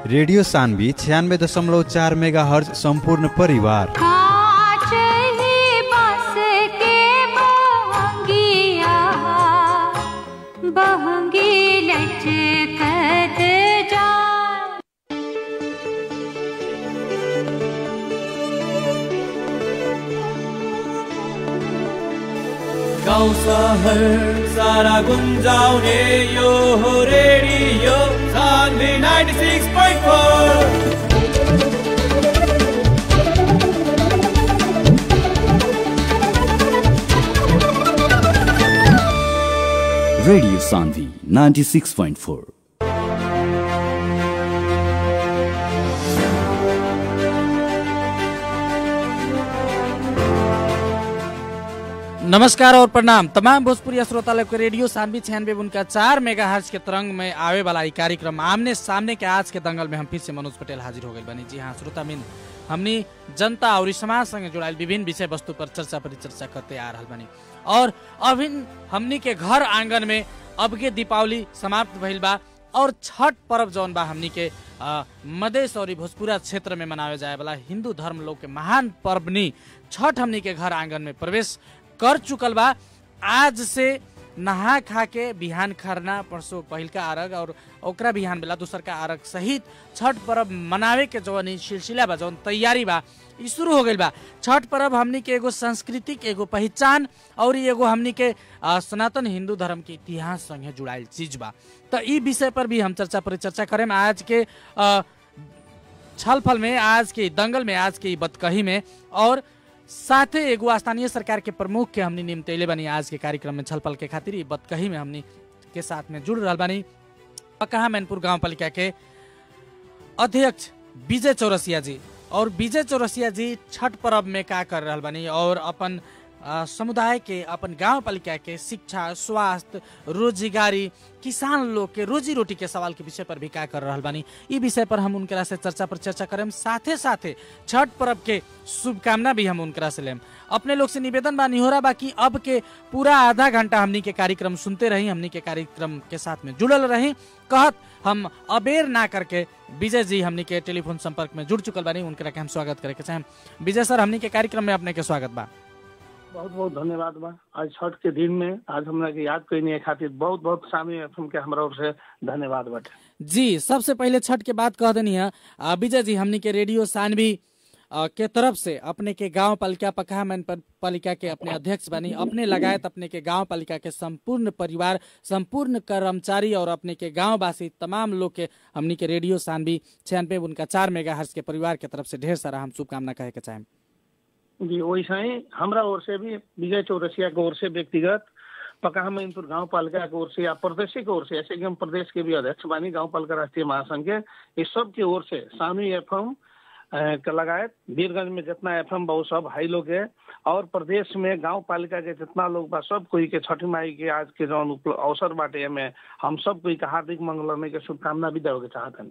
Radio Saanvi छियानबे दशमलव चार मेगा हर्ज सम्पूर्ण परिवार काँच ही बाँस के बहंगिया बहंगी लचकत जाए गाउँ सहर सारा गुन्जाउने यो हो रेडियो सान्वी 96.4 Radio Sandhi 96.4. नमस्कार और प्रणाम तमाम भोजपुरी श्रोतालय के रेडियो सानवी छियानवे उनका चार मेगा हर्ज के तरंग में आवे वाला ई कार्यक्रम आमने सामने के आज के दंगल में हम फिर से मनोज पटेल हाजिर हो गए बनी जी हाँ श्रोता मिन हमनी जनता और समाज संगे जुड़ायल विभिन्न विषय वस्तु पर चर्चा परिचर्चा करते आ रहा बनी और अभी हमनी के घर आंगन में अब के दीपावली समाप्त भइल बा और छठ पर्व जौन बा हमनी के अ, मधेश और ई भोजपुरा क्षेत्र में मनावे जाए वाला हिंदू धर्म लोग के महान पर्वनी छठ हमनी के घर आंगन में प्रवेश कर चुकल बा आज से नहा खा के बिहान खरना परसों पहिलका अरग और ओकरा बिहान बेला दूसर का अरग सहित छठ पर्व मनावे के जौन ई सिलसिला बा जौन तैयारी बा ई शुरू हो गइल बा छठ पर्व हमनी के एगो सांस्कृतिक एगो पहचान और ई एगो हमनी के अ, सनातन हिंदू धर्म के इतिहास संगे जुड़ायल चीज बा तो ई विषय पर भी हम चर्चा परिचर्चा करें आज के अ, छलफल में आज के दंगल में आज के ई बतकही में और साथे एगो स्थानीय सरकार के प्रमुख के हमनी निम्तैले बनी आज के कार्यक्रम में छलफल के खातिर ई बतकही में हमनी के साथ में जुड़ रहल बानी पकहा मैनपुर गाँव पालिका के अध्यक्ष विजय चौरसिया जी और विजय चौरसिया जी छठ पर्व में का कर रहल बानी और अपन अ, समुदाय के अपन गांव पालिका के शिक्षा स्वास्थ्य रोजगारी किसान लोग के रोजी रोटी के सवाल के विषय पर भी का कर रहल बानी ई विषय पर हम उनकरा से चर्चा पर चर्चा करेम साथे साथे छठ पर्व के शुभकामना भी हम उनकरा से लेम अपने लोग से निवेदन बा निहोरा बा कि अब के पूरा आधा घंटा हमनी के कार्यक्रम सुनते रही हमनी के कार्यक्रम के साथ में जुड़ल रही कहत हम अबेर ना करके विजय जी हमनी के टेलीफोन संपर्क में जुड़ चुकल बानी उनकरा के हम स्वागत करे के चाहेम विजय सर हमनी के कार्यक्रम में अपने के स्वागत बा बहुत बहुत धन्यवाद बा आज छठ के दिन में आज हमरा के याद करने खातिर बहुत बहुत सामी एफएम के हमरा ओर से धन्यवाद बाटे जी सबसे पहले छठ के बात कह देनी है आ, विजय जी हमनी के रेडियो सानवी आ, के तरफ से अपने के गांव पालिका पकहा मैन प- पालिका के अपने अध्यक्ष बनी अपने लगायत अपने के गांव पालिका के संपूर्ण परिवार संपूर्ण कर्मचारी और अपने के गांव वासी तमाम लोग के हमनी के रेडियो सानवी छियानवे उनका चार मेगा हर्ष के परिवार के तरफ से ढेर सारा हम शुभकामना कहे के चाहेम जी वैसे ही हमरा ओर से भी विजय चौरसिया के ओर से व्यक्तिगत पकहा मैनपुर गांव पालिका के ओर से या प्रदेश के ओर से ऐसे कि हम प्रदेश के भी अध्यक्ष बानी गांव पालिका राष्ट्रीय महासंघ के इस सब की ओर से सामी एफएम के लगायत वीरगंज में जितना एफएम बा वो सब हाई लोग है और प्रदेश में गांव पालिका के जितना लोग बा सब कोई के छठी माई के आज के जौन उपल- अवसर बाटे में हम सब कोई के हार्दिक मंगलमय के शुभकामना भी देवे के चाहतनी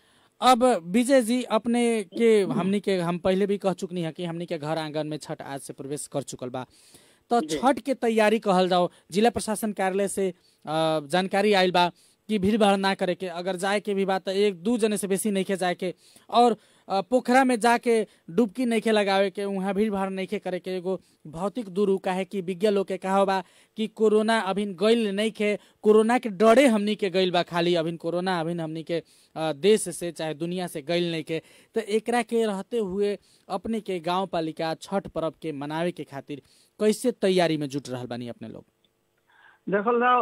अब विजय जी अपने के हमनी के हम पहले भी कह चुकनी है कि हमनी के घर आंगन में छठ आज से प्रवेश कर चुकल बा तो छठ के तैयारी कहल जाओ जिला प्रशासन कार्यालय से अ, जानकारी आयल बा कि भीड़ भाड़ ना करे के अगर जाए के भी बात तो एक दू जने से बेसी नहीं के जाए के और अ, पोखरा में जाके डुबकी नहीं के लगावे के वहाँ भीड़ भाड़ नहीं के करे के एगो भौतिक दूर काहे कि विज्ञ लोग के कहा बा कि कोरोना अभी गइल नहीं के कोरोना के डरे हमनी के गइल बा खाली अभी कोरोना अभी हमनी के अ, देश से चाहे दुनिया से गइल नहीं के तो एकरा के रहते हुए अपने के गांव पालिका छठ पर्व के मनावे के खातिर कैसे तैयारी में जुट रहल बानी अपने लोग देखल जाओ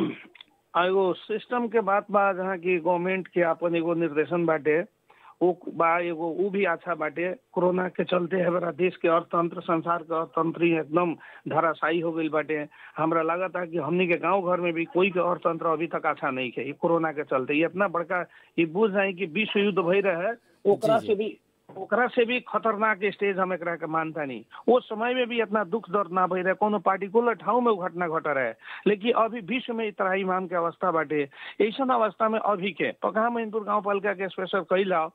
एगो सिस्टम के बात बा जहाँ की गवर्नमेंट के अपन एगो निर्देशन बाटे वो बा एगो ऊ भी अच्छा बाटे कोरोना के चलते है बड़ा देश के अर्थतंत्र संसार के अर्थतंत्र ही एकदम धराशायी हो गई बाटे हमरा लागत है कि हमनी के गांव घर में भी कोई के अर्थतंत्र अभी तक अच्छा नहीं है ये कोरोना के चलते ये इतना बड़का ये बुझ जाए कि विश्व युद्ध भई रहे ओकरा जी, जी। से भी ओकरा से भी खतरनाक स्टेज हम एकरा के मानता नहीं वो समय में भी इतना दुख दर्द ना भई रहे कोनो पार्टिकुलर ठाव में वो घटना घट रहे लेकिन अभी विश्व में इतना इमाम के अवस्था बाटे ऐसा अवस्था में अभी के पकहा मैनपुर गांव पालिका के स्पेशल कैला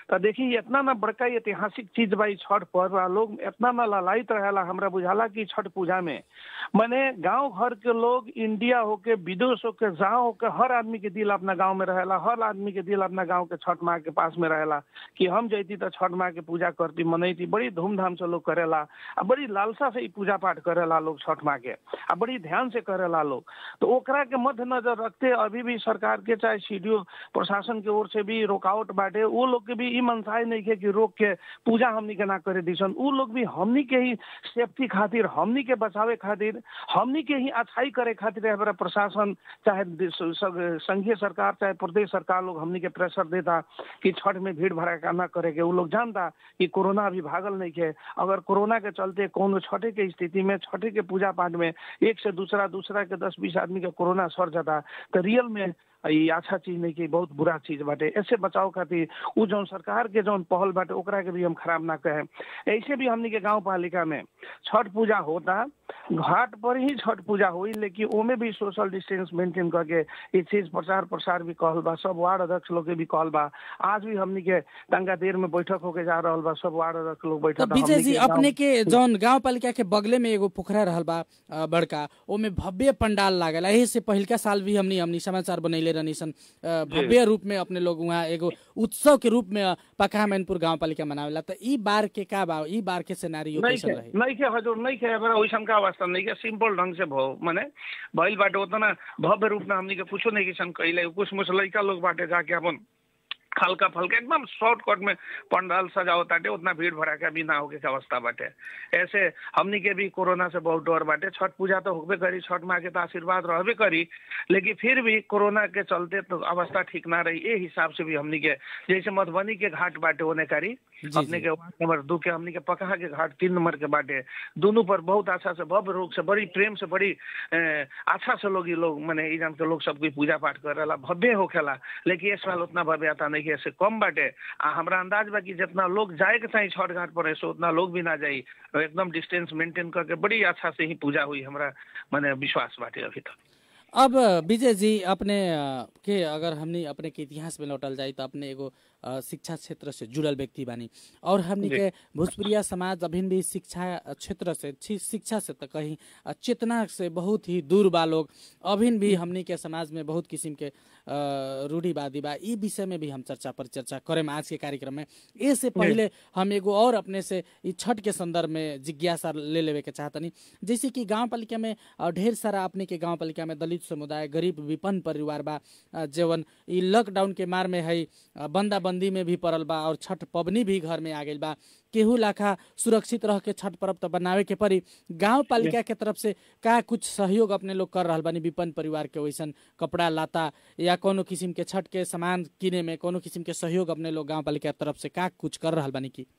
तो देखी इतना ना बड़का ऐतिहासिक चीज बा ई छठ पर्व आ लोग इतना ना ललायत रहेला हमरा बुझाला कि छठ पूजा में माने गांव घर के लोग इंडिया होके विदेश होके जहाँ होके हर आदमी के दिल अपना गांव में रहेला हर आदमी के दिल अपना गांव के छठ माँ के पास में रहेला कि हम जैती तो छठ माँ के पूजा करती मनैती बड़ी धूमधाम से लोग करेला आ बड़ी लालसा से ई पूजा पाठ करेला लोग छठ माँ के आ बड़ी ध्यान से करेला लोग तो ओकरा के मद्देनजर रखते अभी भी सरकार के चाहे सीडीओ प्रशासन के ओर से भी रोकावट बाटे वो लोग के भी ई मनसाय नहीं के कि रोक के पूजा हमनी के ना करे दिसन उ लोग भी हमनी के ही सेफ्टी खातिर हमनी के बचावे खातिर हमनी के ही अच्छाई करे खातिर हमारा प्रशासन चाहे देश- सग- संघीय सरकार चाहे प्रदेश सरकार लोग हमनी के प्रेशर देता कि छठ में भीड़ भड़का ना करे के उ लोग जानता कि कोरोना अभी भागल नहीं के अगर कोरोना के चलते कोनो छठे के स्थिति में छठे के पूजा पाठ में एक से दूसरा दूसरा के दस बीस आदमी के कोरोना सर जाता तो रियल में ई अच्छा चीज नहीं कि बहुत बुरा चीज बाटे ऐसे बचाव खातिर उ जौन सरकार के जौन पहल बाटे ओकरा के भी हम खराब ना कहे ऐसे भी हमनी के गांव पालिका में छठ पूजा होता घाट पर ही छठ पूजा हुई लेकिन ओमे भी सोशल डिस्टेंस मेंटेन करके ये चीज प्रचार प्रसार भी कहल बा सब वार्ड अध्यक्ष लोग के भी कहल बा आज भी हमनी के तंगा देर में बैठक होके जा रहल बा सब वार्ड अध्यक्ष लोग तो बैठक विजय हमनी जी के गाँव- अपने के जौन गांव पालिका के बगले में एगो पोखरा रहल बा अ, बड़का ओमे भव्य पंडाल लागल एही से पहिलका साल भी हमनी हमनी समाचार बनैले रहनी सन अ, भव्य रूप में अपने लोग वहाँ एगो उत्सव के रूप में अ, पकहा मैनपुर गांव पालिका मनावेला तो ई बार के का बा ई बार के सिनेरियो नहीं कैसन खे रही नहीं खे हजुर नहीं खे हमारा वैसन का अवस्था नहीं के सिंपल ढंग से भो माने भइल बाटे उतना भव्य रूप में हमनी के कुछो नहीं किसन कइले कुछ मुछ लइका लोग बाटे जाके अपन हल्का फल्का एकदम शॉर्टकट में पंडाल सजाओ ताटे उतना भीड़ भड़ाका भी ना होके के अवस्था बाटे ऐसे हमनी के भी कोरोना से बहुत डर बाटे छठ पूजा तो होबे करी छठ माँ के तो आशीर्वाद रहबे करी लेकिन फिर भी कोरोना के चलते तो अवस्था ठीक ना रही ए हिसाब से भी हमनी के जैसे मधुबनी के घाट बाटे ओने करी जी, अपने जी। के वार्ड नंबर दू के हमनी के पकहा के घाट तीन नंबर के बाटे दोनों पर बहुत अच्छा से भव्य रूप से बड़ी प्रेम से बड़ी ए, अच्छा से लोग ई लोग माने ई जान के लोग सब कोई पूजा पाठ करेला भव्य होखेला लेकिन इस साल उतना भव्यता नहीं है ऐसे कम बाटे आ हमरा अंदाज बा कि जितना लोग जाए के चाहिए छठ घाट पर ऐसे उतना लोग भी ना जाई एकदम डिस्टेंस मेंटेन करके बड़ी अच्छा से ही पूजा हुई हमरा माने विश्वास बाटे अभी तक अब विजय जी अपने अ, के अगर हमनी अपने के इतिहास में लौटल जाई तो अपने एगो अ, शिक्षा क्षेत्र से जुड़ल व्यक्ति बानी और हमनी जी। के भोजपुरिया समाज अभी भी शिक्षा क्षेत्र से छी- शिक्षा से तो कहीं अ, चेतना से बहुत ही दूर बा लोग अभी भी हमनी के समाज में बहुत किस्म के अ, रूढ़िवादी बा ई विषय में भी हम चर्चा पर चर्चा करें आज के कार्यक्रम में ए से पहले हम एगो और अपने से ई छठ के संदर्भ में जिज्ञासा ले लेवे के चाहतनी जैसे कि गांव पालिका में अ, ढेर सारा अपने के गांव पालिका में दलित समुदाय गरीब विपन्न परिवार बा अ, जेवन ई लॉकडाउन के मार में है अ, बंदा बंदी में भी पड़ल बा और छठ पबनी भी घर में आ गइल बा केहू लाखा सुरक्षित रह के छठ पर्व तो बनावे के पड़ी गांव पालिका के तरफ से का कुछ सहयोग अपने लोग कर रहल बानी विपन्न परिवार के वैसन कपड़ा लाता या कोनो किस्म के छठ के सामान किने में कोनो किस्म के सहयोग अपने लोग गांव पालिका के तरफ से का कुछ कर रहल बानी की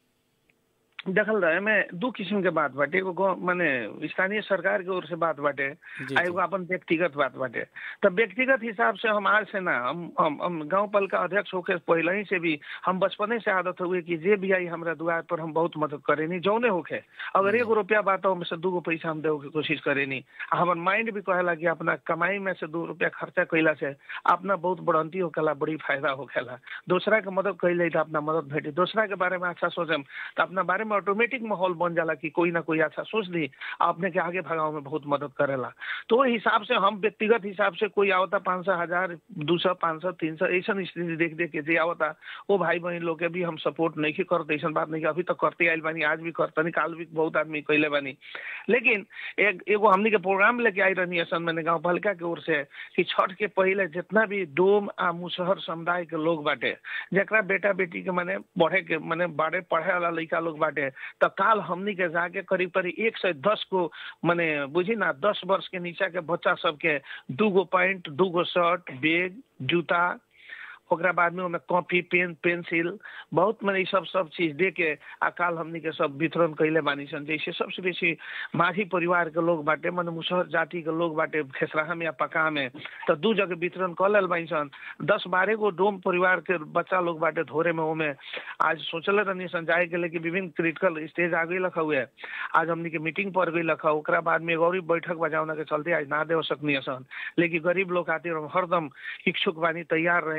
देखल रहे में दू किस्म के बात बाटे एगो गाँव- माने स्थानीय सरकार के ओर से बात बाटे जी, आ एगो अपन व्यक्तिगत बात बाटे तो व्यक्तिगत हिसाब से हम आज से ना हम हम, हम गांव पल का अध्यक्ष होके पहले ही से भी हम बचपने से आदत हुए कि जे भी आई हमरा दुआर पर हम बहुत मदद करेनी जौने होके अगर एगो रुपया बात हो से दूगो पैसा हम देवे के कोशिश करेनी आ हमर माइंड भी कहेला कि अपना कमाई में से दू रुपया खर्चा कैला से अपना बहुत बढ़ंती होखेला बड़ी फायदा होखेला दूसरा के मदद कैले तो अपना मदद भेटी दूसरा के बारे में अच्छा सोचम तो अपना बारे में ऑटोमेटिक माहौल बन जाला कि कोई ना कोई अच्छा सोच दी अपने के आगे भगाव में बहुत मदद करेला तो ओहि हिसाब से हम व्यक्तिगत हिसाब से कोई आवता पाँच सौ हजार दू सौ पाँच सौ तीन सौ ऐसा स्थिति देख देख के जे आवता वो भाई बहन लोग के भी हम सपोर्ट नहीं की करते ऐसा बात नहीं कि अभी तक करते आयल बानी आज भी करतनी काल भी बहुत आदमी कैले बानी लेकिन एक एगो हमनी के प्रोग्राम लेके आई रहनी असन मैंने गाँव पालिका के ओर से कि छठ के पहले जितना भी डोम आ मुसहर समुदाय के लोग बाटे जकरा बेटा बेटी के माने पढ़े के माने बारे पढ़े वाला लड़का लोग बाटे तो काल हमनी के जाके करीब करीब एक से दस को माने बुझी ना दस वर्ष के नीचा के बच्चा सबके दूगो पैंट दूगो शर्ट बैग जूता ओकरा बाद में ओमे कॉपी पेन पेंसिल बहुत माने ई सब सब चीज दे के आ काल हमनी के सब वितरण कैले बानी सन जैसे सबसे बेसी माझी परिवार के लोग बाटे माने मुसहर जाति के लोग बाटे खेसराहा में या पका में तो दू जगह वितरण कर लेल बानी सन दस बारह गो डोम परिवार के बच्चा लोग बाटे धोरे में ओमे आज सोचल रहनी सन जाए के लेकिन विभिन्न क्रिटिकल स्टेज आ गई लखा हुए आज हमनी के मीटिंग पर गई लखा ओकरा बाद में एगो और बैठक बजावना के चलते आज ना दे सकनी सन लेकिन गरीब लोग खातिर हम हरदम इच्छुक बानी तैयार रहनी जहाँ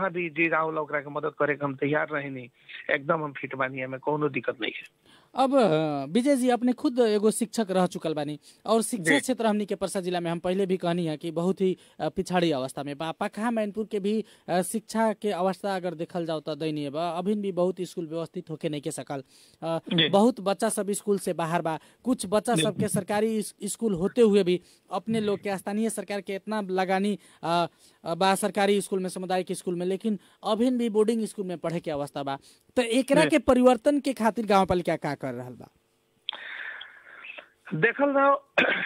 जहाँ भी जी राहुल ओकरा के मदद करे के हम तैयार रहेनी एकदम हम फिट बानी हमें कोनो दिक्कत नहीं है अब अ, विजय जी अपने खुद एगो शिक्षक रह चुकल बानी और शिक्षा जी। क्षेत्र हमनी के परसा जिला में हम पहले भी कहनी है कि बहुत ही अ, पिछड़ी अवस्था में बा पखा मैनपुर के भी अ, शिक्षा के अवस्था अगर देखल जाओ तो दयनीय बा अभी भी बहुत स्कूल व्यवस्थित होके नहीं के सकल अ, जी। बहुत बच्चा सब स्कूल से बाहर बा कुछ बच्चा सब के सरकारी इस- स्कूल होते हुए भी अपने लोग के स्थानीय सरकार के इतना लगानी अ, अ, बा सरकारी स्कूल में सामुदायिक स्कूल में लेकिन अभी भी बोर्डिंग स्कूल में पढ़े के अवस्था बा तो एकरा जी। के परिवर्तन के खातिर गाँव पालिका का कर रहल बा देखल जाओ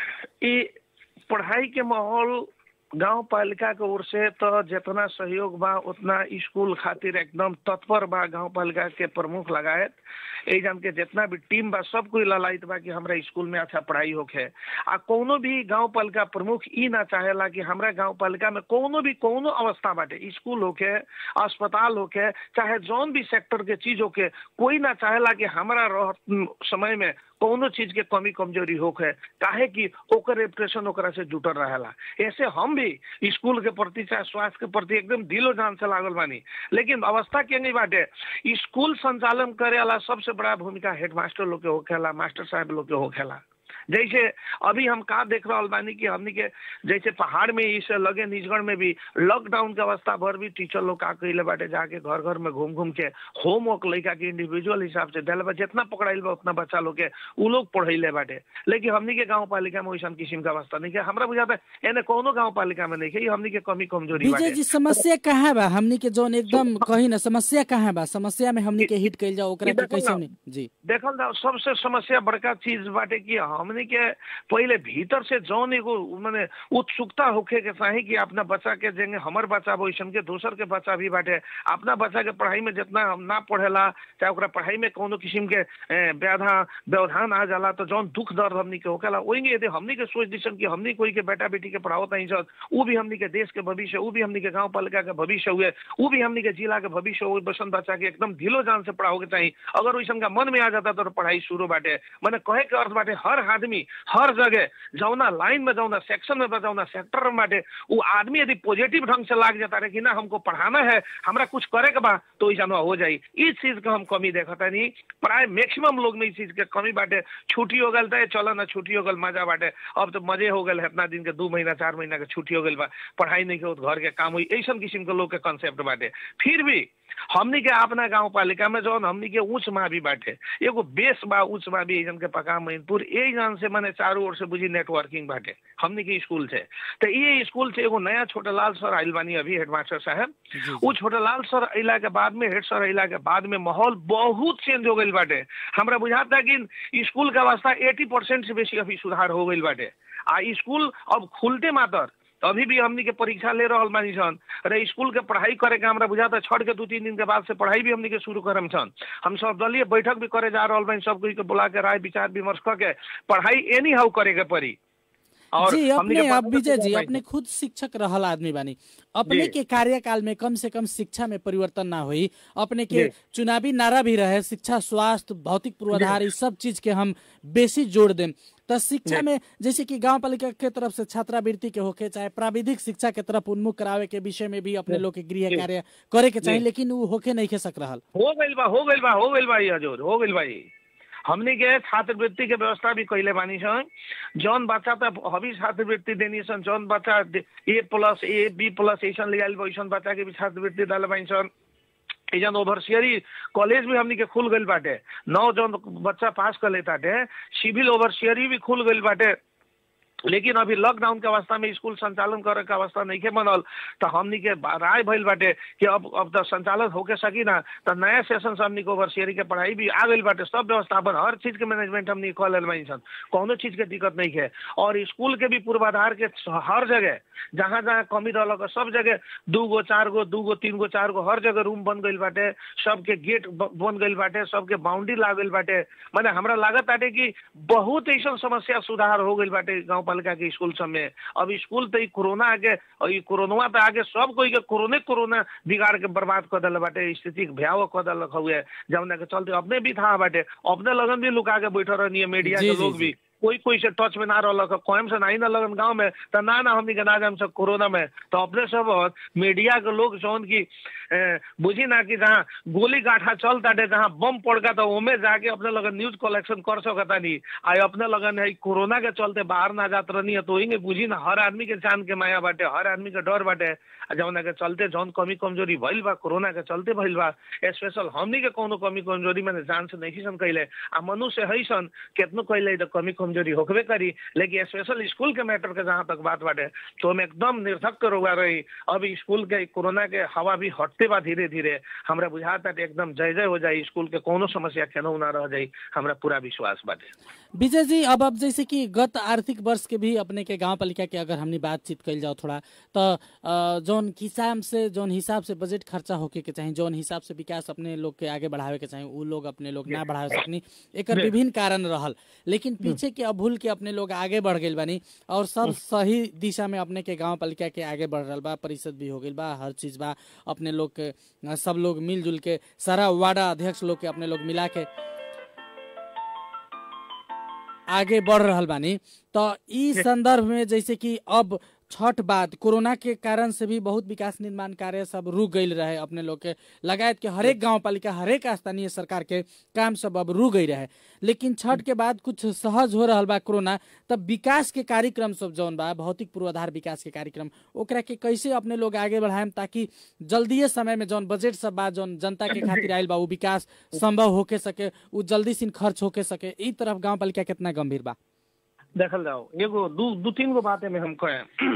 ई पढ़ाई के माहौल गांव पालिका के ओर से तो जितना सहयोग बा उतना स्कूल खातिर एकदम तत्पर बा गांव पालिका के प्रमुख लगायत ए जान के जितना भी टीम बा सब कोई ललायत बा कि हमरा स्कूल में अच्छा पढ़ाई होखे आ कोनो भी गांव पालिका प्रमुख ई ना चाहेला कि हमरा गांव पालिका में कोनो भी कोनो अवस्था बाटे स्कूल होखे अस्पताल होखे चाहे जौन भी सेक्टर के चीज होखे कोई ना चाहेला कि हमरा रह समय में कोनो चीज के कमी कमजोरी होखे काहे कि ओकर रेपुटेशन ओकरा से जुटल रहेला ऐसे हम भी स्कूल के प्रति चाहे स्वास्थ्य के प्रति एकदम दिलो जान से लागल बानी लेकिन अवस्था के नहीं बाटे स्कूल संचालन करे वाला सबसे बड़ा भूमिका हेडमास्टर लोग के होखेला मास्टर साहब लोग के होखेला जैसे अभी हम का देख रहा बानी कि हमनी के जैसे पहाड़ में इसे लगे निजगढ़ में भी लॉकडाउन के अवस्था भर भी टीचर लोग का कैले बाटे जाके घर घर में घूम घूम के होमवर्क लड़का के इंडिविजुअल हिसाब से दिल बा जितना पकड़ाइल बा उतना बच्चा लोग के उ लोग पढ़ैले बाटे लेकिन हमनी के गांव पालिका में वैसा किस्म का अवस्था नहीं है हमरा बुझाता है एने कोनो गांव पालिका में नहीं है ये हमनी के कमी कमजोरी विजय बाटे जी समस्या कहाँ बा हमनी के जोन एकदम कही ना समस्या कहाँ बा समस्या में हमनी के हिट कइल जाओ ओकरा के देखो कैसे ना। हमनी जी देखल जाओ सबसे समस्या बड़का चीज बाटे कि हमने के पहले भीतर से जौन एगो माने उत्सुकता होखे के चाही कि अपना बच्चा के जेंगे हमर बच्चा वैसन के दोसर के बच्चा भी बाटे अपना बच्चा के पढ़ाई में जितना हम ना पढ़ेला चाहे ओकरा पढ़ाई में कोनो किस्म के ए, व्याधा व्यवधान आ जाला तो जौन दुख दर्द हमनी के होखेला वही यदि हमनी के सोच दिसन कि हमनी कोई के बेटा बेटी के पढ़ावत नहीं सत उ भी हमनी के देश के भविष्य उ भी हमनी के गांव पालिका के भविष्य हुए उ भी हमनी के जिला के भविष्य हुए बसन बच्चा के एकदम ढिलो जान से पढ़ाओ के चाहिए अगर वैसन का मन में आ जाता तो पढ़ाई शुरू बाटे मैंने कहे के अर्थ बाटे हर आदमी हर जगह जौना लाइन में जौना सेक्शन में बा, जौना सेक्टर में बाटे वो आदमी यदि पॉजिटिव ढंग से लाग जाता रहे कि ना हमको पढ़ाना है हमरा कुछ करे के बा तो ऐसा हो जाई इस चीज का हम कमी देखता नहीं प्राय मैक्सिमम लोग में इस चीज के कमी बाटे छुट्टी हो गल तो चलो ना छुट्टी हो गल मजा बाटे अब तो मजे हो गल इतना दिन के दू महीना चार महीना के छुट्टी हो गल बा पढ़ाई नहीं के घर के काम हुई ऐसा किस्म के लोग के कंसेप्ट बाटे फिर भी हमनी के अपना गांव पालिका में जौन हमनी के उच्च मावी बाटे एगो बेस बा उच्च मावी एजन के पका मैनपुर ए जन से माने चारों ओर से बुझी नेटवर्किंग बाटे हमनी के स्कूल से तो ये स्कूल से एगो नया छोटा लाल सर आइल बानी अभी हेडमास्टर साहब वो छोटा लाल सर अइला के बाद में हेड सर अइला के बाद में माहौल बहुत चेंज हो गइल बाटे हमरा बुझाता कि स्कूल का अवस्था एटी परसेंट से बेसी अभी सुधार हो गइल बाटे आ स्कूल अब खुलते मातर तो अभी भी हमनी के परीक्षा ले रहल बानी सन अरे स्कूल के पढ़ाई करे के हमरा बुझाता छठ के दू तीन दिन के बाद से पढ़ाई भी हमनी के शुरू करम सन हम सब दलीय बैठक भी करे जा रहल बानी सब कोई के बुला के राय विचार विमर्श करके पढ़ाई एनी हाउ करे के पड़ी जी हमनी के अपने अब पढ़ाई विजय के जी पढ़ाई- अपने खुद शिक्षक रहल आदमी बानी अपने जी। के कार्यकाल में कम से कम शिक्षा में परिवर्तन ना हुई अपने के जी। चुनावी नारा भी रहे शिक्षा स्वास्थ्य भौतिक पूर्वाधार इस सब चीज के हम बेसी जोड़ देम तो शिक्षा जी। में जैसे कि गांव पालिका के तरफ से छात्रावृत्ति के होके चाहे प्राविधिक शिक्षा के तरफ उन्मुख करावे के विषय में भी अपने लोग के गृह जी। कार्य करे के चाहिए जी। लेकिन वो होके नहीं खे सक रहल हो गइल बा हो गइल बा हो गइल बा ये हजूर हो गइल बा ये हमनी के छात्रवृत्ति के व्यवस्था भी कैले बानी सन जौन बच्चा त अभी छात्रवृत्ति देनी सन जौन बच्चा A plus A B plus ऐसा ले आइल बा वैसन बच्चा के भी छात्रवृत्ति डाले बानी सन एजन ओवरसियरी कॉलेज भी हमनी के खुल गइल बाटे नौ जौन बच्चा पास कर लेताटे सिविल ओवरसियरी भी खुल गइल बाटे लेकिन अभी लॉकडाउन के अवस्था में स्कूल संचालन करे के अवस्था नहीं के बनल तो हमनी के बा- राय भइल बाटे कि अब अब तो संचालन होके सकी ना तो नया सेशन से हमनी के ओवरसियरी के पढ़ाई भी आ गइल बाटे सब व्यवस्थापन हर चीज के मैनेजमेंट हमनी कॉल लेल बानी सन कौनो चीज के दिक्कत नहीं है और स्कूल के भी पूर्वाधार के हर जगह जहाँ जहाँ कमी रहल सब जगह दू गो चार गो दू गो तीन गो चार गो हर जगह रूम बन गइल बाटे सबके गेट ब- बन गइल बाटे सबके बाउंड्री लाग गइल बाटे माने हमरा लागत बाटे कि बहुत ऐसा समस्या सुधार हो गइल बाटे गांव पालिका के स्कूल सब में अब स्कूल तो ई कोरोना आगे और ई कोरोना पे आगे सब कोई के कोरोने कोरोना बिगाड़ के बर्बाद कर दिल बाटे स्थिति के भयावह कर दिलक हुए जमुना के चलते अपने भी था बाटे अपने लगन भी लुका के बैठल रहनी मीडिया जी, के जी, लोग जी। भी कोई कोई से टच में ना रहलक कोयम से नहीं ना लगन गांव में तो ना ना हमनी के ना जाम सब कोरोना में तो अपने सब मीडिया के लोग जौन की ए, बुझी ना कि जहाँ गोली गाठा चल ताटे जहाँ बम पड़का तो ओमे जाके अपने लगन न्यूज कलेक्शन कर सकता नहीं आ अपने लगन है कोरोना के चलते बाहर ना जात रहनी है तो वही बुझी ना हर आदमी के जान के माया बाटे हर आदमी के डर बाटे आ जौना के चलते जौन कमी कमजोरी भइल बा कोरोना के चलते भइल बा स्पेशल हमनी के कोनो कमी कमजोरी मैंने जान से नहीं सन कैले आ मनुष्य है सन केतनो कैले तो कमी कमजोरी होकबे करी लेकिन स्पेशल स्कूल के मैटर के जहाँ तक बात बाटे तो हम एकदम निर्धक रोगा रही अब स्कूल के कोरोना के हवा भी हटते बा धीरे धीरे हमरा बुझाता एकदम जय जय हो जाई स्कूल के कोनो समस्या केनो ना रह जाई हमरा पूरा विश्वास बाटे विजय जी अब अब जैसे कि गत आर्थिक वर्ष के भी अपने के गांव पालिका के अगर हमने बातचीत कल जाओ थोड़ा तो अ, जौन किसान से जौन हिसाब से बजट खर्चा होके के चाही जौन हिसाब से विकास अपने लोग के आगे बढ़ावे के चाही उ लोग अपने लोग ना बढ़ावे सकनी एकर विभिन्न कारण रहल लेकिन पीछे के अभूल के अपने लोग आगे बढ़ गइल बानी और सब सही दिशा में अपने के गांव पालिका के आगे बढ़ रहल बा परिषद भी हो गइल बा हर चीज बा अपने लोग के अ, सब लोग मिलजुल के सारा वार्डा अध्यक्ष लोग के अपने लोग मिला के आगे बढ़ रहल बानी तो ई संदर्भ में जैसे कि अब छठ बाद कोरोना के कारण से भी बहुत विकास निर्माण कार्य सब रुक गईल रहे अपने लोग के लगायत के हरेक गांव पालिका हरेक स्थानीय सरकार के काम सब अब रुक गई रहे लेकिन छठ के बाद कुछ सहज हो रहल बा कोरोना तब विकास के कार्यक्रम सब जौन बा भौतिक पूर्वाधार विकास के कार्यक्रम ओकरा के कैसे अपने लोग आगे बढ़ाएम ताकि जल्दीए समय में जौन बजट सब बा जौन जनता के खातिर आयल बा उ विकास संभव होके सके उ जल्दी सिन खर्च होके सके ई तरफ गांव पालिका कितना गंभीर बा देखल जाओ एगो दू दू तीन गो बातें में हम कहें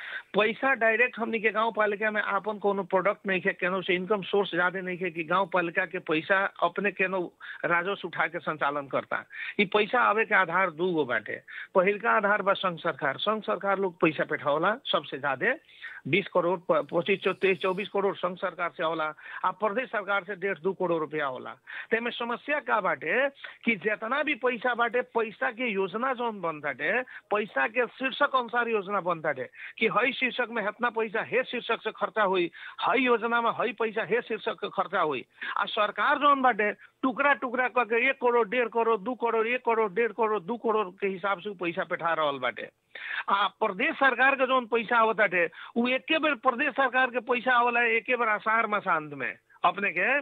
पैसा डायरेक्ट हमनी के गांव पालिका में आपन कोनो प्रोडक्ट नहीं है केनो से इनकम सोर्स ज्यादा नहीं है कि गांव पालिका के पैसा अपने केनो राजस्व उठा के संचालन करता ई पैसा आवे के आधार दू गो बाटे पहिल का आधार बा संघ सरकार संघ सरकार लोग पैसा पेठावला सबसे ज्यादा बीस करोड़ प- पच्चीस चौ- तेईस चौबीस करोड़ संघ सरकार से होला आ प्रदेश सरकार से डेढ़ दू करोड़ रुपया होला तेमे समस्या का बाटे कि जितना भी पैसा बाटे पैसा के योजना जौन बनताटे पैसा के शीर्षक अनुसार योजना बनताटे कि हई शीर्षक में इतना पैसा हे शीर्षक से खर्चा हुई हई योजना में हई पैसा हे शीर्षक के खर्चा हुई आ सरकार जौन बाटे टुकड़ा टुकड़ा करके एक करोड़ डेढ़ करोड़ दू करोड़ एक करोड़ डेढ़ करोड़ दू करोड़ के हिसाब से उ पैसा पेठा रहल बाटे आ प्रदेश सरकार के जौन पैसा आवताटे उ एके बेर प्रदेश सरकार के पैसा आवला एके बेर आषाढ़ मासांत में अपने के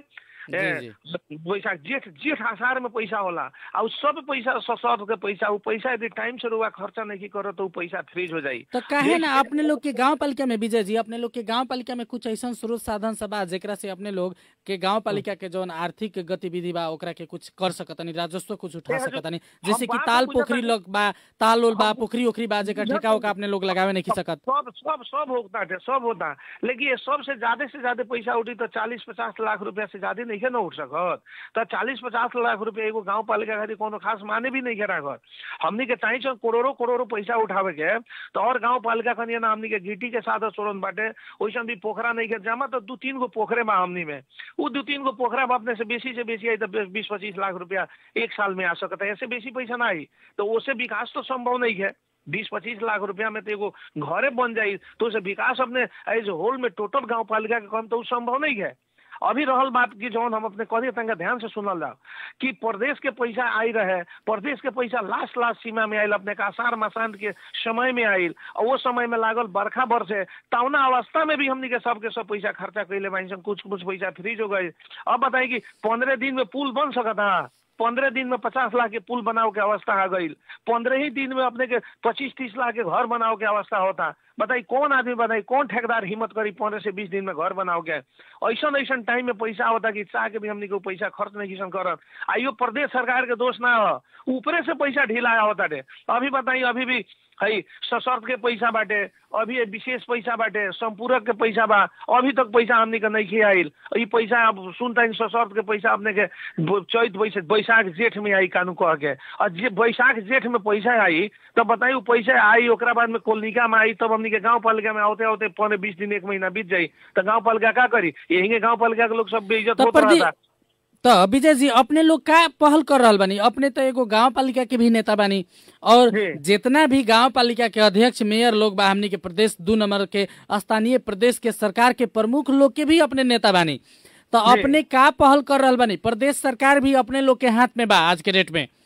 ए, बैसाख जेठ जेठ आषाढ़ में पैसा होला आ उ सब पैसा ससर के पैसा उ पैसा यदि टाइम से रुआ खर्चा नहीं करो तो उ पैसा फ्रीज हो जाई तो काहे ना अपने लोग के गांव पालिका में विजय जी अपने लोग के गांव पालिका में कुछ ऐसा स्रोत साधन सब बा जेकरा से अपने लोग के गांव पालिका के जौन आर्थिक गतिविधि बा ओकरा के कुछ कर सकतनी राजस्व कुछ उठा ए, हजुर, सकतनी हम जैसे कि बात ताल बुझत पोखरी बानी। लोग बा ताल उल बा पोखरी ओखरी बा जेकर ठेका उका अपने लोग लगावे नहीं सकत सब सब सब होता है सब होता लेकिन ये सबसे ज्यादा से ज्यादा पैसा उठी तो चालीस पचास लाख रुपया से ज्यादा नहीं है ना उठ सकत तो चालीस पचास लाख रुपया एगो गांव पालिका खातिर कोनो खास माने भी नहीं है राखत हमनी के चाहिए छन करोड़ों करोड़ों पैसा उठावे के तो और गांव पालिका खनिया ना हमनी के गिटी के साथ सोड़न बाटे वैसन भी पोखरा नहीं के जमा तो दू तीन गो पोखरे बा हमनी में वो दू तीन गो पोखरा में अपने से बेसी से बेसी आई तो बीस पच्चीस लाख रुपया एक साल में आ सकता है ऐसे बेसी पैसा ना आई तो उससे विकास तो संभव नहीं है बीस पच्चीस लाख रुपया में तो एगो घरे बन जाई तो उसे विकास अपने एज होल में टोटल गांव पालिका के कम तो उ संभव नहीं है अभी रहल बात की जौन हम अपने कही तंगा ध्यान से सुनल जाओ कि प्रदेश के पैसा आई रहे प्रदेश के पैसा लास्ट लास्ट सीमा में आयल अपने के आषाढ़ मासांत के समय में आयल और वो समय में लागल बरखा बरसे तौना अवस्था में भी हमनी के सबके सब पैसा खर्चा कैले बानी सन कुछ कुछ पैसा फ्रीज हो गए अब बताई कि पंद्रह दिन में पुल बन सकता पंद्रह दिन में पचास लाख के पुल बनाओ के अवस्था आ गई पंद्रह ही दिन में अपने के पच्चीस तीस लाख के घर बनाओ के अवस्था होता बताई कौन आदमी बनाई कौन ठेकेदार हिम्मत करी पंद्रह से बीस दिन में घर बनाओ के ऐसा ऐसा टाइम में पैसा होता कि चाह के भी हमने को पैसा खर्च नहीं किसन करत आइयो प्रदेश सरकार के दोष ना हो ऊपरे से पैसा ढिलाया होता रे अभी बताई अभी भी है सशर्त के पैसा बाटे अभी ये विशेष पैसा बाटे संपूरक के पैसा बा अभी तक पैसा हमने के नहीं खे आइल ई पैसा अब सुनता सशर्त के पैसा अपने के ब- चैत बैसाख बैसाख जेठ में आई कानू कह के और जे बैसाख जेठ में पैसा आई तब बताई उ पैसा आई ओकरा बाद में कोलनिका में आई तब हमनी के गांव पालिका में आते आते पौने बीस दिन एक महीना बीत जाई तो गांव पालिका का करी यही के गांव पालिका के लोग सब बेइज्जत तो होत प्रदीप रहता तो विजय जी अपने लोग का पहल कर रहल बानी अपने तो एगो गांव पालिका के भी नेता बानी और जी। जितना भी गांव पालिका के अध्यक्ष मेयर लोग बा हमनी के प्रदेश दू नंबर के स्थानीय प्रदेश के सरकार के प्रमुख लोग के भी अपने नेता बानी तो जी। अपने का पहल कर रहल बानी प्रदेश सरकार भी अपने लोग के हाथ में बा आज के डेट में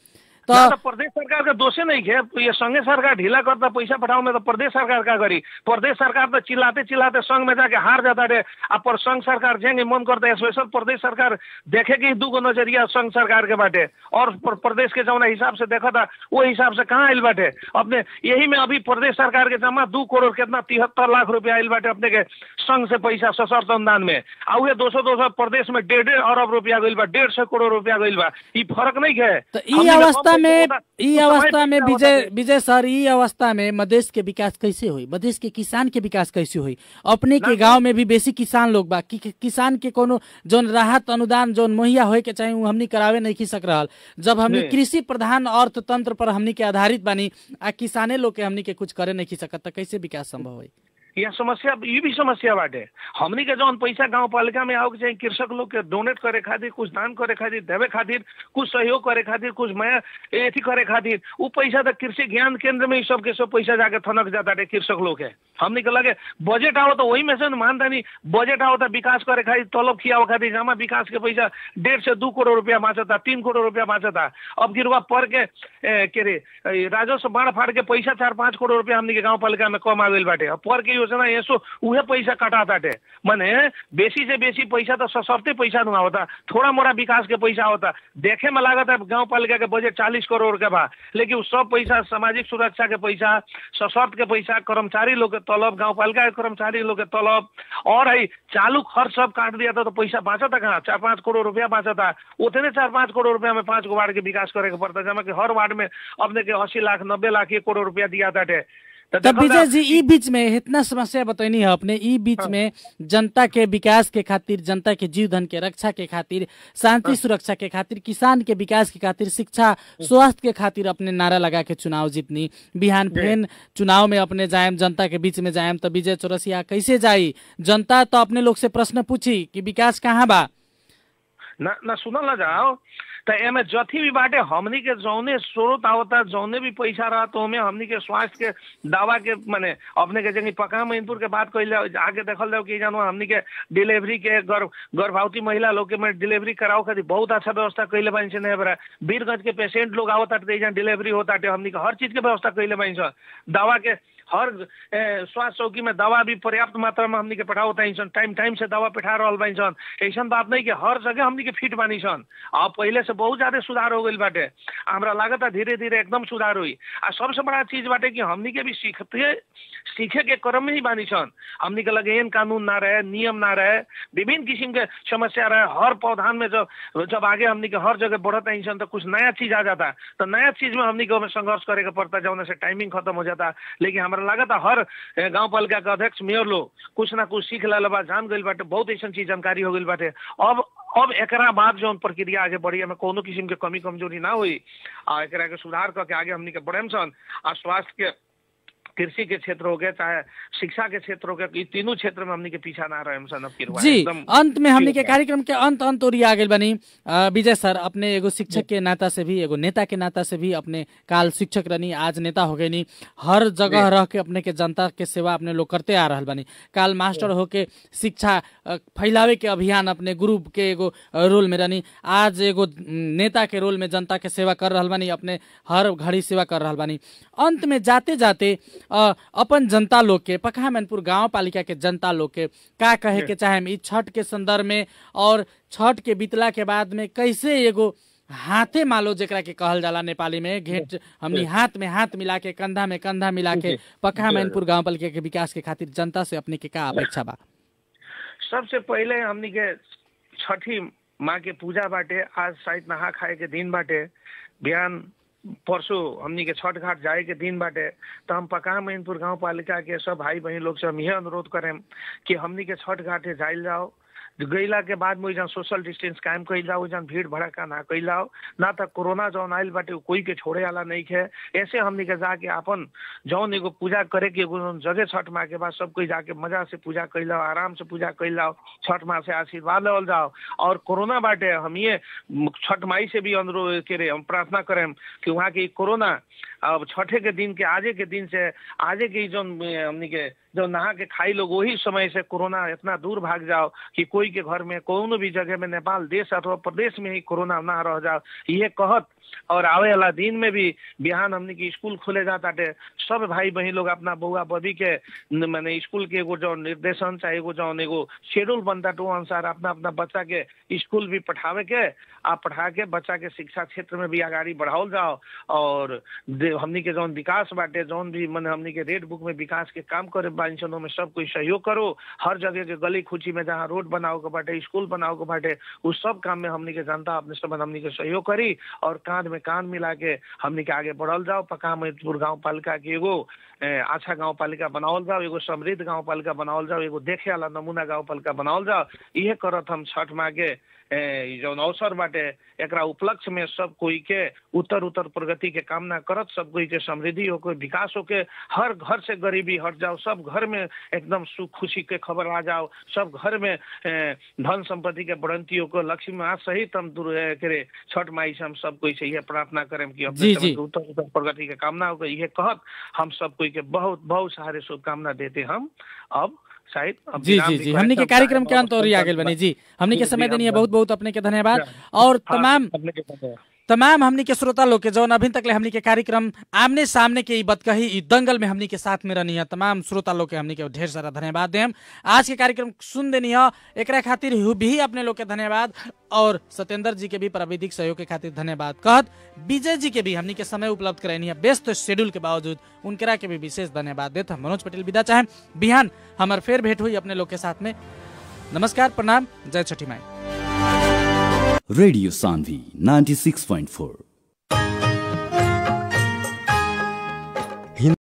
तो ना तो प्रदेश सरकार का दोषे नहीं है ये संघ सरकार ढीला करता पैसा पठाओ में तो प्रदेश सरकार का करी प्रदेश सरकार तो चिल्लाते चिल्लाते संघ में जाके हार जाता रे अब पर संघ सरकार जेंगे मन करता है स्पेशल प्रदेश सरकार देखेगी दू गो नजरिया संघ सरकार के बाटे और प्र- प्रदेश के जौना हिसाब से देखा था वो हिसाब से कहाँ आयल बाटे अपने यही में अभी प्रदेश सरकार के जमा दू करोड़ कितना तिहत्तर लाख रुपया आयल बाटे अपने के संघ से पैसा सशर्त अनुदान में आ उहे दो सौ दो सौ प्रदेश में डेढ़ डेढ़ अरब रुपया गइल बा डेढ़ सौ करोड़ रुपया गइल बा ई फर्क नहीं है तो ई हमनी के अवस्था कम में पैसा होता, ई उस समय अवस्था में पैसा होता विजय थे। विजय सर ई अवस्था में मधेश के विकास कैसे हुई मधेश के किसान के विकास कैसे हुई अपने के गांव में भी बेसी किसान लोग बा कि, कि किसान के कोनो जोन राहत अनुदान जोन मुहैया होए के चाही उ हमनी करावे नहीं की सक रहल जब हमनी जी। कृषि प्रधान अर्थतंत्र पर हमनी के आधारित बानी आ किसाने लोग के हमनी के कुछ करे नहीं की सकत त कैसे विकास संभव होई यह समस्या ये भी समस्या बाटे हमनी के जौन पैसा गांव पालिका में आओ के चाहिए कृषक लोग के डोनेट करे खातिर कुछ दान करे खातिर देवे खातिर कुछ सहयोग करे खातिर कुछ मैं एथी करे खातिर वो पैसा तो कृषि ज्ञान केंद्र में ही सब के सब पैसा जाके थनक जाता है कृषक लोग के हमनी के लगे बजट आओ तो वही में से न मानता नहीं बजट आओ तो विकास करे खातिर तलब खियावे खातिर जमा विकास के पैसा डेढ़ से दू करोड़ रुपया बाँचता तीन करोड़ रुपया बाँचता अब गिरवा पर के ए, के रे ए, राजस्व बाढ़ फाड़ के पैसा चार पाँच करोड़ रुपया हमनी के गांव पालिका में कम आ गइल बाटे अब पर के योजना यसो उहे पैसा कटा ताटे माने बेसी से बेसी पैसा तो सशर्ते पैसा नुआ होता थोड़ा मोड़ा विकास के पैसा होता देखे में लागत है गांव पालिका के बजट चालीस करोड़ के बा लेकिन उ सब पैसा सामाजिक सुरक्षा के पैसा सशर्त के पैसा कर्मचारी लोग के तलब गांव पालिका के कर्मचारी लोग के तलब और है चालू खर्च सब काट दिया था तो पैसा बाँचता कहाँ चार पाँच करोड़ रुपया बाँचता उतने चार पाँच करोड़ रुपया में पाँच गो वार्ड के विकास करे के पड़ता जमा कि हर वार्ड में अपने के अस्सी लाख नब्बे लाख एक करोड़ रुपया दिया ताटे तो तब देखल विजय जा- जी ई बीच में इतना समस्या बतैनी है अपने ई बीच में जनता के विकास के खातिर जनता के जीव धन के रक्षा के खातिर शांति सुरक्षा के खातिर किसान के विकास के खातिर शिक्षा स्वास्थ्य के खातिर अपने नारा लगा के चुनाव जीतनी बिहान फेन चुनाव में अपने जायम जनता के बीच में जायम तो विजय चौरसिया कैसे जाई जनता तो अपने लोग से प्रश्न पूछी कि विकास कहाँ बा ना ना सुनल ना जाओ तो एमे जथी भी बाटे हमनी के जौने स्रोत आवता जौने भी पैसा रहा तो हमें हमनी के स्वास्थ्य के दावा के माने अपने के जगह पका महिनपुर के बात कइले आगे देखल जाओ कि जानो हमनी के डिलीवरी के गर्भ गर्भवती महिला लोग के में डिलीवरी कराओ खातिर बहुत अच्छा व्यवस्था कइले बानी से नहीं बरा वीरगंज के पेशेंट लोग आवता तो डिलीवरी होता हमनी के हर चीज के व्यवस्था कइले बानी सन दवा के हर ए, स्वास्थ्य चौकी में दवा भी पर्याप्त मात्रा में हमनी के पठाओ तानी सन टाइम टाइम से दवा पिठा रहल बानी सन ऐसन बात नहीं कि हर जगह हमनी के फिट बानी सन अब पहले से बहुत ज्यादा सुधार हो गइल बाटे हमरा लागत है धीरे धीरे एकदम सुधार हुई आ सबसे बड़ा चीज बाटे कि हमनी के भी सीखते सीखे के क्रम में ही बानी सन हमनी के लगे एन कानून ना रहे नियम ना रहे विभिन्न किस्म के समस्या रहे हर पौधान में जब जब आगे हमनी के हर जगह बढ़त नहीं सन तो कुछ नया चीज आ जाता तो नया चीज में हमनी के ओमे संघर्ष करे के पड़ता जौन से टाइमिंग खत्म हो जाता लेकिन हमरा लागत है हर ए, गांव पालिका के अध्यक्ष मेयर लोग कुछ ना कुछ सीख लेला बा जान गइल बाटे बहुत ऐसा चीज जानकारी हो गइल बाटे अब अब एकरा बाद जौन प्रक्रिया आगे बढ़ी हमें कोनो किस्म के कमी कमजोरी ना हुई आ एकरा के सुधार करके आगे हमनी के बढ़ेम सन आ स्वास्थ्य के कृषि के क्षेत्र हो गए चाहे शिक्षा के क्षेत्र हो गए ई तीनों क्षेत्र में हमनी के पीछा ना रहे सन अब किरवा जी एकदम अंत में हमने के ठीक बा। कार्यक्रम के अंत अंत और आ गए बनी अ, विजय सर अपने एगो शिक्षक के नाता से भी एगो नेता के नाता से भी अपने काल शिक्षक रहनी आज नेता हो गए नी हर जगह रह के अपने के जनता के सेवा अपने लोग करते आ रहल बनी काल मास्टर होके शिक्षा अ, फैलावे के अभियान अपने गुरु के एगो अ, रोल में रहनी आज एगो म, नेता के रोल में जनता के सेवा कर रहल बानी अपने हर घड़ी सेवा कर रहल बानी अंत में जाते जाते अ, अपन जनता लोग के पकहा मैनपुर गांव पालिका के जनता लोग के का कहे के चाहे ई छठ के संदर्भ में और छठ के बीतला के बाद में कैसे एगो हाथे मालो जेकरा के कहल जाला नेपाली में घेट हमनी हाथ में हाथ मिला के कंधा में कंधा मिला के पकहा मैनपुर गांव पालिका के विकास के खातिर जनता से अपने के का अपेक्षा बा सबसे पहले हमनी के छठी माँ के पूजा बाटे आज शायद नहा खाए के दिन बाटे बिहान परसों हमनी के छठ घाट जाए के दिन बाटे तो हम पका मैनपुर गांव पालिका के सब भाई बहन लोग से हम यह अनुरोध करें कि हमनी के छठ घाटे जाइल जाओ गईला के बाद में जहाँ सोशल डिस्टेंस कायम कइल जाओ जहाँ भीड़ भड़का ना कइल जाओ ना तो कोरोना जौन आइल बाटे उ कोई के छोड़े वाला नहीं है ऐसे हमनी के जाके अपन जौन एगो पूजा करे के एगो जौन जगह छठ माँ के बाद सब कोई जाके मजा से पूजा कइल जाओ आराम से पूजा कइल जाओ छठ माँ से आशीर्वाद लेवल जाओ और कोरोना बाटे हम ये छठ माई से भी अनुरोध करे हम प्रार्थना करें कि वहाँ की कोरोना अब छठे के दिन के आजे के दिन से आजे के जो हमनी के जो नहा के खाई लोग वही समय से कोरोना इतना दूर भाग जाओ कि कोई के घर में कोनो भी जगह में नेपाल देश अथवा प्रदेश में ही कोरोना ना रह जाओ ये कहत और आवे वाला दिन में भी बिहान हमनी के स्कूल खुले जाता सब भाई बहन लोग अपना बउआ बबी के न- माने स्कूल के एगो जो निर्देशन चाहे एगो जौन एगो शेड्यूल बनता तो अनुसार अपना अपना बच्चा के स्कूल भी पठावे के आ पढ़ा के बच्चा के शिक्षा क्षेत्र में भी आगाड़ी बढ़ाओल जाओ और दे- हमनी के जौन विकास बाटे जौन भी मन हमनी के रेड बुक में विकास के काम करे बानी सन में सब कोई सहयोग करो हर जगह के गली खुची में जहाँ रोड बनाओ के बाटे स्कूल बनाओ के बाटे उस सब काम में हमनी के जनता अपने सब हमनी के सहयोग करी और कांध में कांध मिला के हमनी के आगे बढ़ल जाओ पका मजदूर गाँव पालिका के एगो ए, अच्छा गाँव पालिका बनावल जाओ एगो समृद्ध गाँव पालिका बनावल जाओ एगो देखे वाला नमूना गाँव पालिका बनावल जाओ इहे करत हम छठ मागे ए, ई जौन अवसर बाटे एकरा उपलक्ष्य में सब कोई के उत्तर उत्तर प्रगति के कामना करत सब कोई के समृद्धि हो के विकास हो के हर घर से गरीबी हट जाओ सब घर में एकदम सुख खुशी के खबर आ जाओ सब घर में ए, धन संपत्ति के बढ़ंती हो के लक्ष्मी माँ सहित हम दूर ए, करे छठ माई से हम सब कोई से यह प्रार्थना करें कि अपने जी, समय जी। के उत्तर उत्तर प्रगति के कामना हो यह कहत हम सब कोई के बहुत बहुत सारे शुभकामना देते हम अब शायद अब जी विराम जी भी जी करें, हमनी के तब कार्यक्रम के टाइम अंत और आ गेल बनी जी हमनी के जी, समय जी, देनी है हम- बहुत बहुत अपने के धन्यवाद जी। और हाँ, तमाम अपने के धन्यवाद। तमाम हमनी के श्रोता लोग के जौन अभी तक ले हमनी के कार्यक्रम आमने सामने के ई बतकही ई दंगल में हमनी के साथ में रहनी है तमाम श्रोता लोग के हमनी के ढेर सारा धन्यवाद देम आज के कार्यक्रम सुन देनी है एकरा खातिर हु भी अपने लोग के धन्यवाद और सत्येंद्र जी के भी प्राविधिक सहयोग के खातिर धन्यवाद कहत विजय जी के भी हमनी के समय उपलब्ध करनी है व्यस्त शेड्यूल के बावजूद उनकरा के भी विशेष धन्यवाद देत हम मनोज पटेल विदा चाहे बिहान हमार फेर भेंट हुई अपने लोग के साथ में नमस्कार प्रणाम जय छठी माई Radio Sandhi 96.4